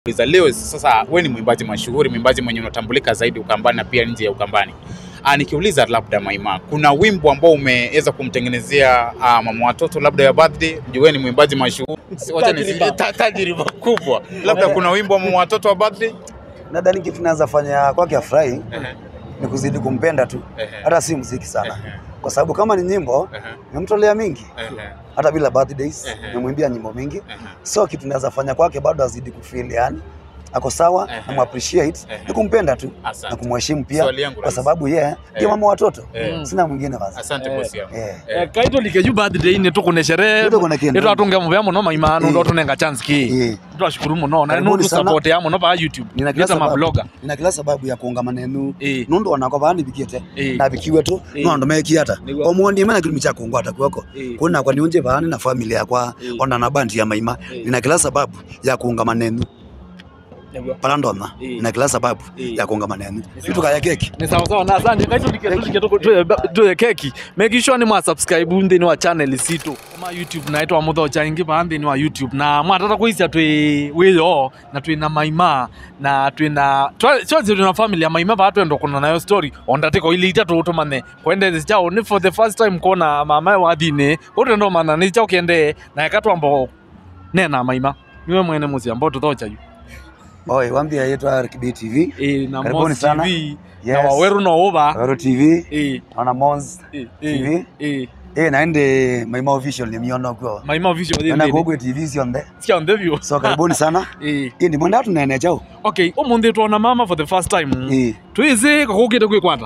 Uliza leo sasa, we ni mwimbaji mashuhuri, mwimbaji mwenye unatambulika zaidi Ukambani na pia nje ya Ukambani. Ah, nikiuliza labda Maima, kuna wimbo ambao umeweza kumtengenezea ah, mama watoto labda ya birthday? Juu wewe ni mwimbaji mashuhuri, Si- wacha nisi- Tajriba. ta- tajriba kubwa, labda kuna wimbo wa mama watoto wa birthday? Nadhani kitu naweza fanya kwake afurahi Ehe, ni kuzidi kumpenda tu, ehe, hata si muziki sana, ehe, kwa sababu kama ni nyimbo ehe, nimemtolea mingi, ehe, hata bila birthdays Ehe. nimemwimbia nyimbo mingi, ehe. so kitu naweza fanya kwake bado azidi kufeel yani ako sawa Ehe. na muappreciate Ehe. ni kumpenda tu na Asante. kumheshimu pia, Swali yangu kwa rahisi. sababu yeye ndio Eh. mama watoto, Eh, sina mwingine basi. Asante Eh. bosi yangu. Eh. Eh, kaito likeju birthday ine tukune sherehe Ndio kuna kindu. itu atunge muvea muno maimanu Eh. ndo tunenga chance ki Eh. twashukuru muno na Karibuni nundu sana. support ya muno pa youtube Nina kila nita sababu, mabloga nina kila sababu ya kuunga manenu Eh. nundu wanakwa bani bikite Eh. na bikiwe tu Eh. nondo mekiata Niguo. omuondi mana kilimi cha kungwa atakuweko Eh. kuna kwa niunje bani na familia yakwa Eh. ona na bandi ya maima Eh. nina kila sababu ya kuunga manenu palandona Eh. nina kila sababu Eh. ya kuunga manenu vitu kaya keki ni sawa sawa na asante kaito like tuye keki make sure ni mwa subscribe nthini wa channel situ ma youtube naitwa muthocha ingi pa nthini wa youtube na mwatata kuisia twi wiyo na twi na maima na twi na chozi twi na family ya maima pa twenda kuna nayo story ondatiko ili ita tutumane kwende zi chao ni for the first time kona mama wa thini utendo mana ni chao kiende na yakatwambo nena maima niwe mwene muzi ambao tuthocha yu oi wambia yetu RKB TV e, na Karibuni Moz sana. TV na Yes. waweru no uva Wero TV e, ona Mons e, TV. e, e. eh naende maima official ni miono kwa maima vision na thini gogwe TV sionde cia nthevio so karibuni sana Eh, hii ndi mwenda tunene chao okay umuthi twona mama for the first time eh twizi kakukite kwikwata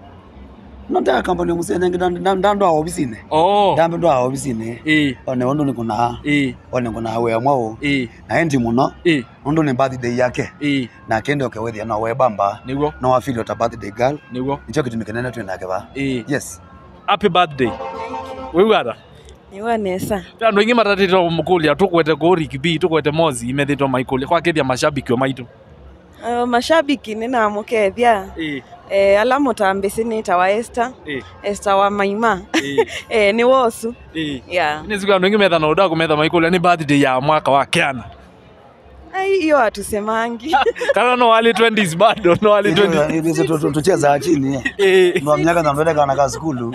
nonda kampani musene ndando a ofisine oh ndambe ndo a ofisine eh one ondo ni kuna eh one kuna we mwao eh na endi muno eh ondo ni birthday yake eh na kende okewethia no we bamba niguo no afili ota birthday girl niguo nicho kitu mikenene twi nake ba eh yes happy birthday wiwata niwa nesa andu ingi matatitwo mukulia tukwete kurikibi tukwete mozi imethitwo maikulia kwakithia mashabiki o maitu uh, mashabiki ninamukethia eh eh, ala mutambisi nitawa Esther eh Esther wa maima eh eh, ni wosu eh yeah. nisiku andu ingi metha na udaku metha maikulia ni birthday ya mwaka wa kiana Ai, hiyo hatusemangi kana no wali 20s bado no wali 20 ivise tucheza chini eh. eh ndo mnyaka ndambele kana ka skulu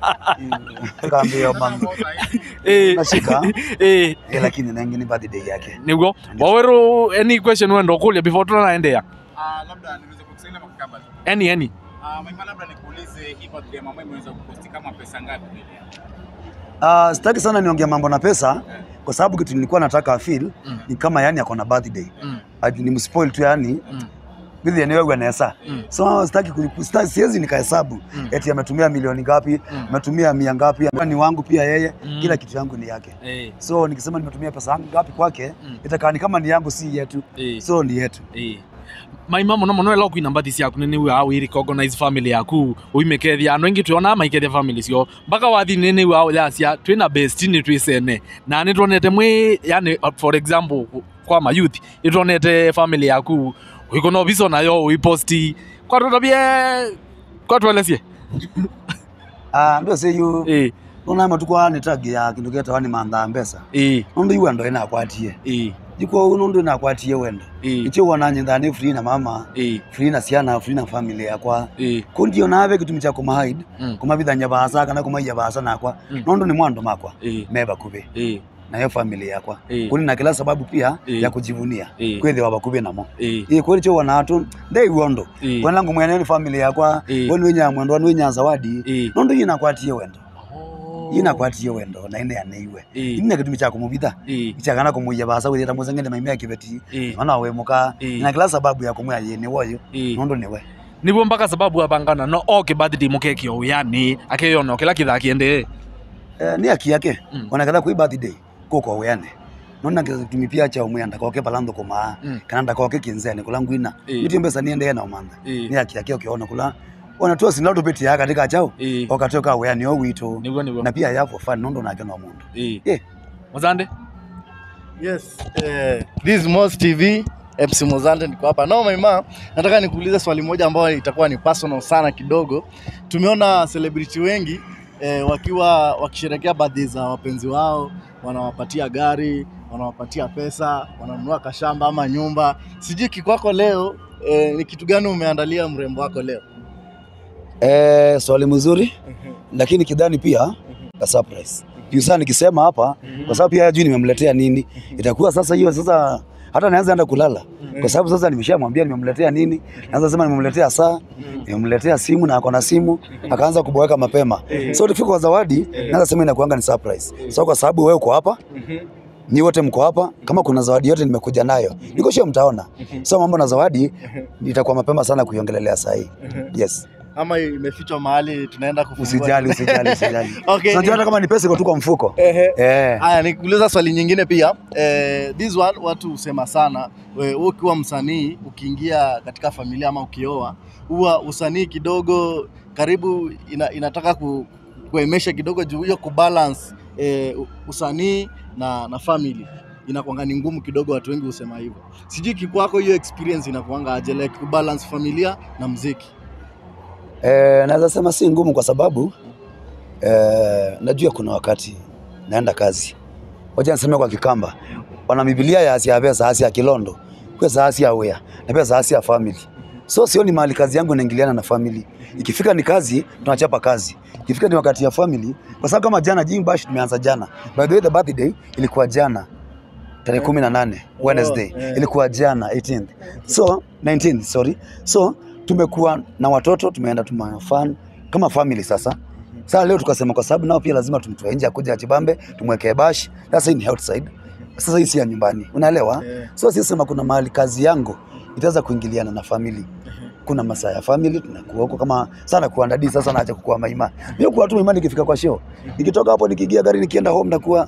kaambia mama eh nashika eh eh, lakini nangi ni birthday yake niguo waweru any question wenda ukulia before tunaendea ah, labda niweze kukusaidia makabla. any any Ah, Maima, labda nikuulize hii birthday ya mama imeweza kuposti kama pesa ngapi vile? Uh, sitaki sana niongea mambo na pesa kwa sababu kitu nilikuwa nataka feel ni kama yani ako na birthday Mm. Ati ni mspoil tu yani Mm. bithi enyewe gwanesa Mm. so sitaki ku- sita- siwezi nikahesabu Mm. eti ametumia milioni ngapi Mm. ametumia mia ngapi ni wangu pia yeye Mm. kila kitu yangu ni yake eh so nikisema nimetumia pesa yangu ngapi kwake Mm. itakaa ni kama ni yangu si yetu eh so ni yetu eh maima muno muno ela kwina mbathi ciaku nini wa wiri recognize family yaku uimekethia andu ingi tuona maikethia family cio mpaka wathi nini wa yacia twina best ni twisene na ni tuonete mwi yani uh, for example kwa ma youth ituonete family yaku wikona biso nayo uiposti kwa tutabie kwa tuelesie ah ndio say you eh ona matukwa ni tag ya kindu geta wani mantha mbesa eh nundu iwe ndo ina kwatie eh jiko nundu ina kwatie wendo eh icho wana nyitha ni free na mama eh free na ciana free na family yakwa eh kundio nawe gitumi kya kumahide Mm. kumabithanya basa kana kumaiya basa nakwa Mm. nondo ni mwando makwa eh meba kubi eh nayo family yakwa Eh. kuni na kila sababu pia Eh. ya kujivunia Eh. kwethiwa bakubi namo eh ii kweli cho wanatu ndei wondo Eh. kwenlangu mwene ni family yakwa Eh. weni winya mwendo wani winya zawadi eh nondo yina kwatie wendo Oh. yina kwatie wendo na ine yaneiwe Eh. ine gitumi kya kumubitha eh ichakana kumuiya basa withita musengene maimia kibeti eh ona wemuka Eh. na kila sababu ya kumwia yini woyo eh nondo niwe niguo mpaka sababu abangana no oke birthday mukekio uyani akeyona kila kithakiende eh, ni haki yake Mm. onaketha kwi birthday kuko weane nona tumipia cha umwe ndakoke palando kuma Mm. kana ndakoke kinzeni kula ngwina Eh. niti mbesa niende na umantha Eh. ni haki yake ukiona kula ona tu sinalo tupiti ya katika chao Eh. okatoka weane o wito niguo niguo na pia yapo fan nondo nake no mundu Eh. Eh. muzande Yes, eh, this is Moz TV MC Mozante niko hapa. No Maima, nataka nikuulize swali moja ambayo itakuwa ni personal sana kidogo. Tumeona celebrity wengi eh, wakiwa wakisherehekea birthday za wapenzi wao wanawapatia gari, wanawapatia pesa, wananunua kashamba ama nyumba. Sijui kikwako leo eh, ni kitu gani umeandalia mrembo wako leo? Eh, swali mzuri lakini kidhani pia a surprise. Juu sana nikisema hapa kwa sababu pia hajui nimemletea nini. Itakuwa sasa hiyo sasa hata naanza enda kulala kwa sababu sasa nimeshamwambia nimemletea nini. Naanza sema nimemletea saa, nimemletea simu na ako na simu, akaanza kuboeka mapema. So tukifika kwa zawadi, naanza sema inakuanga ni surprise. So kwa sababu wewe uko hapa, ni wote mko hapa, kama kuna zawadi yote nimekuja nayo, niko sure mtaona. So mambo na zawadi itakuwa mapema sana kuiongelelea saa hii. Yes. Ama imefichwa mahali tunaenda kufungua? Usijali, usijali, usijali. Okay. Unajua hata kama ni pesa iko tu kwa mfuko. Ehe. Eh. Haya, nikuuliza swali nyingine pia. Eh, this one watu husema sana, wewe ukiwa msanii ukiingia katika familia ama ukioa, huwa usanii kidogo karibu ina, inataka ku, kuemesha kidogo juu hiyo kubalance eh, usanii na, na family inakuanga ni ngumu kidogo, watu wengi husema hivyo. Sijui kikwako hiyo experience inakuanga aje, like kubalance familia na mziki? Eh, naweza sema si ngumu kwa sababu eh, najua kuna wakati naenda kazi. Wacha niseme kwa Kikamba. Wana Biblia ya Asia pesa Asia Kilondo. Kwa Asia Wea. Na pesa Asia family. So sioni mahali kazi yangu inaingiliana na family. Ikifika ni kazi, tunachapa kazi. Ikifika ni wakati ya family, kwa sababu kama jana Jing Bash tumeanza jana. By the way the birthday ilikuwa jana tarehe kumi na nane Wednesday eh. ilikuwa jana 18th. So 19 sorry. So tumekuwa na watoto tumeenda tumafan kama family sasa. Sasa leo tukasema kwa sababu nao pia lazima tumtoe nje akuja Chibambe tumwekee bash. Sasa hii ni outside. Sasa hii si ya nyumbani. Unaelewa? Yeah. So sisi sema kuna mahali kazi yangu itaweza kuingiliana na family. Kuna masaa ya family tunakuwa huko kama sana kuandadi sasa naacha kukua maima. Mimi kwa tu maima nikifika kwa show. Nikitoka hapo nikiingia gari nikienda home nakuwa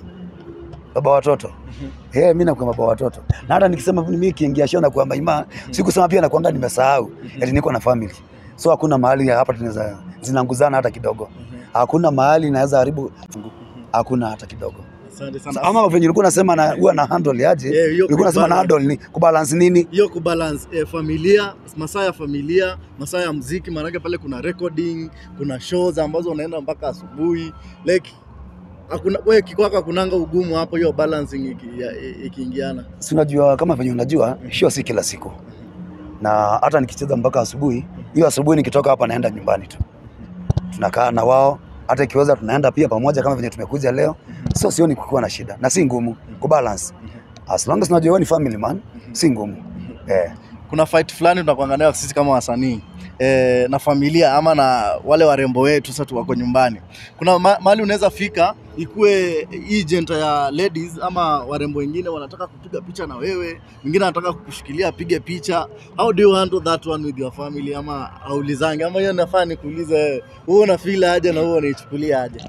baba watoto. Eh, mimi nakuwa baba watoto. Na hata nikisema mimi kiingia show nakuwa maima, sikusema pia nakuanga nimesahau. Eti niko na family. So hakuna mahali ya hapa tunaweza zinanguzana hata kidogo. Hakuna mahali naweza haribu hakuna hata kidogo. Asante sana. Ama venye ulikuwa unasema na huwa na handle aje? Eh, hiyo ulikuwa unasema na kubalance. handle ni kubalance nini? hiyo kubalance eh, familia masaa ya familia masaa ya mziki maanake pale kuna recording kuna shows ambazo unaenda mpaka asubuhi like hakuna wewe kikwako hakunanga ugumu hapo hiyo balancing iki- ya- ikiingiana Si unajua kama venye unajua show si kila siku. Na hata nikicheza mpaka asubuhi, hiyo asubuhi nikitoka hapa naenda nyumbani tu. Tunakaa na wao, hata ikiweza tunaenda pia pamoja kama venye tumekuja leo. So sioni kukiwa na shida na si ngumu kubalance. As long as unajua wewe ni family man, si ngumu. Eh. kuna fight fulani tunakuanga nayo sisi kama wasanii eh, na familia ama na wale warembo wetu sasa tu wako nyumbani kuna ma mahali unaweza fika ikuwe hii jenta ya ladies ama warembo wengine wanataka kupiga picha na wewe mwingine anataka kukushikilia apige picha how do you handle that one with your family ama aulizange ama hiyo nafaa nikuulize wewe wewe unafeel aje na wewe unaichukulia aje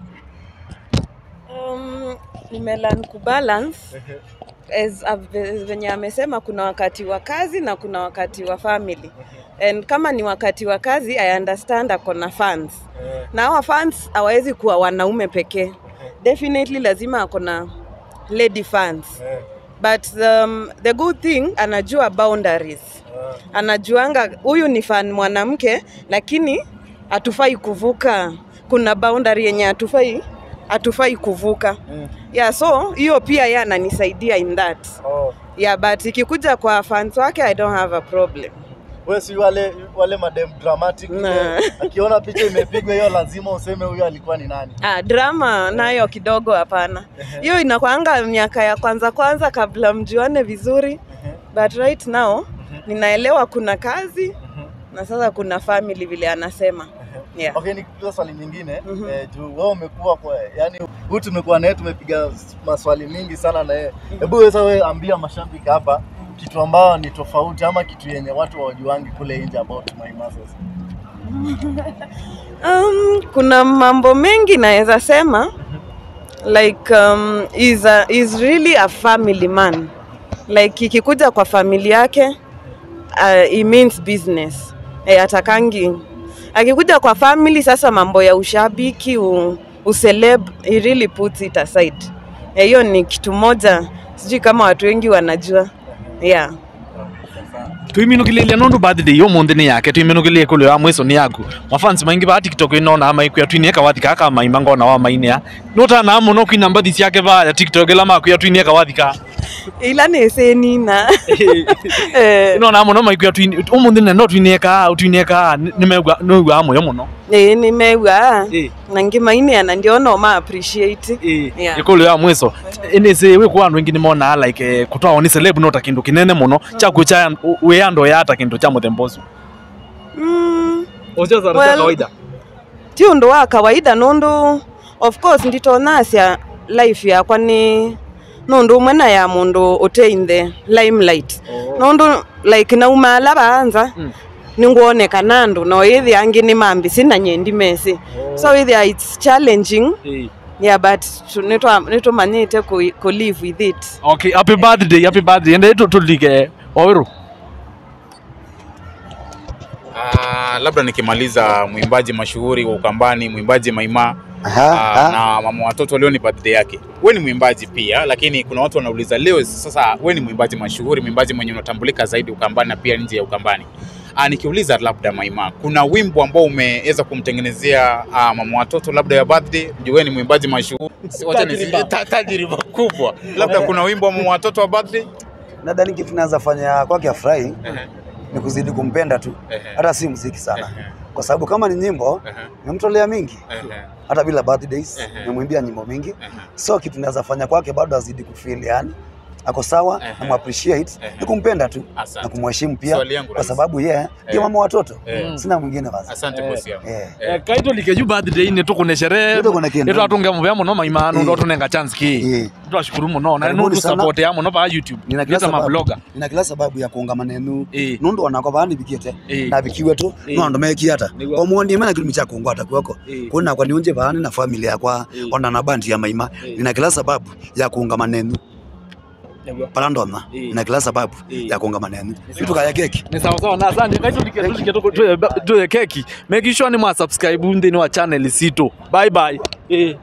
Um, nimelan kubalance as a- venye amesema kuna wakati wa kazi na kuna wakati wa family and kama ni wakati wa kazi i understand ako na fans na hawa fans hawawezi kuwa wanaume pekee definitely lazima ako na lady fans but um, the good thing anajua boundaries anajuanga huyu ni fan mwanamke lakini hatufai kuvuka kuna boundary yenye hatufai hatufai kuvuka yeah so hiyo pia ye ananisaidia in that yeah but ikikuja kwa fans wake i don't have a problem wewe si wale wale madem dramatic Nah. ile, akiona picha imepigwa hiyo lazima useme huyo alikuwa ni nani Ah, drama nayo kidogo hapana. Hiyo inakwanga miaka ya kwanza kwanza kabla mjuane vizuri. But right now ninaelewa kuna kazi na sasa kuna family vile anasema. Yeah. Okay, nikuuliza swali nyingine Mhm. eh, juu wewe umekuwa kwa yani huyu tumekuwa naye tumepiga maswali mingi sana na yeye. Hebu wewe sasa wewe ambia mashabiki hapa kitu ambao ni tofauti ama kitu yenye watu hawajuangi kule nje about my muscles. Um, kuna mambo mengi naweza sema like um, is, a, is really a family man like ikikuja kwa famili yake uh, it means business eh, atakangi akikuja kwa family sasa mambo ya ushabiki u, useleb he really puts it aside Eh, hiyo ni kitu moja sijui kama watu wengi wanajua yeah twiminukilelia nundu birthday yo munthi ni yake twiminukilie kulio ya mwiso ni yaku mafansi maingi ba tiktok inona ama ikwia twinieka wathi kaka maima ngona wa mainia notana muno kwina mbathi ciake baya tiktok ila makwia twinie kawathika ila nĩcĩnina Eh, nona muno makwia twinie umuthi ne no twinie ka utwinie ka nimegwa noigwa moyo muno ĩĩ nĩmegua Eh. na ngĩmainia ndio no ma appreciate Yeah. ikulu ya mwiso inisi wiku andu ingi nimona like eh, kutwao ni celeb nota kindu kinene muno chaku cha we ando yata kindu cha muthemba ucio mm, ucio zara Well- cha kawaida ti ũndũ wa kawaida nũndũ of course nditonasya life yakwa nĩ nũndũ ũmwe na ya mũndũ ũte in the limelight nũndũ like naumala baanza Mm. nĩnguonekana andũ no ĩthi angĩ nĩ mambisi na nyendi mesi so ĩthia it's challenging Eh. yeah but tu- nĩtwa- nĩtũmanyĩte kũ- kũ live with it okay happy birthday happy birthday ende tu tulike oiru Ah, labda nikimaliza mwimbaji mashuhuri wa Ukambani, mwimbaji Maima Aha, ah, aha. na mama watoto leo ni birthday yake. We ni mwimbaji pia, lakini kuna watu wanauliza leo sasa, we ni mwimbaji mashuhuri, mwimbaji mwenye unatambulika zaidi Ukambani na pia nje ya Ukambani. Ah, nikiuliza labda Maima, kuna wimbo ambao umeweza kumtengenezea ah, mama watoto labda ya birthday? Juu wewe ni mwimbaji mashuhuri, wacha nisi Tajriba. ta- tajriba kubwa, labda kuna wimbo wa mama watoto wa birthday? Nadhani kitu naweza fanya kwake afurahi Ehe, ni kuzidi kumpenda tu, ehe, hata si muziki sana, ehe, kwa sababu kama ni nyimbo ehe, nimemtolea mingi, ehe, hata bila birthdays Ehe. nimemwimbia nyimbo mingi, ehe. so kitu naweza fanya kwake bado azidi kufeel yani ako sawa Ehe. na muappreciate Ehe. ni kumpenda tu Asante. na kumheshimu pia Swali yangu kwa rahisi. sababu yeye ndio Eh. mama watoto, Eh. sina mwingine basi. Asante Eh. bosi yangu. Eh. Eh. kaitulike ju birthday ni tukune sherehe Nitukune kindu. nitwatunge muvea muno maimanu Eh. ndo tunenga chance ki Eh. twashukuru muno na Karibuni nundu sana. support ya muno pa youtube Nina kila nita sababu, mabloga nina kila sababu ya kuunga manenu Eh. nundu onako bani bikite Eh. na bikiwe tu Eh. no ndo mekiata Niguo. omuonie mena kilimi cha kungwa takweko Eh. kuna kwa niunje bani na familia yakwa Eh. ona na bandi ya maima Eh. nina kila sababu ya kuunga manenu pala ndona Eh. nina kila sababu Eh. ya kuunga manenu vitu kaya keki ni sawa sawa na asante kaitulike tulike tuye keki make sure ni mwa subscribe nthini wa channel sito bye bye eh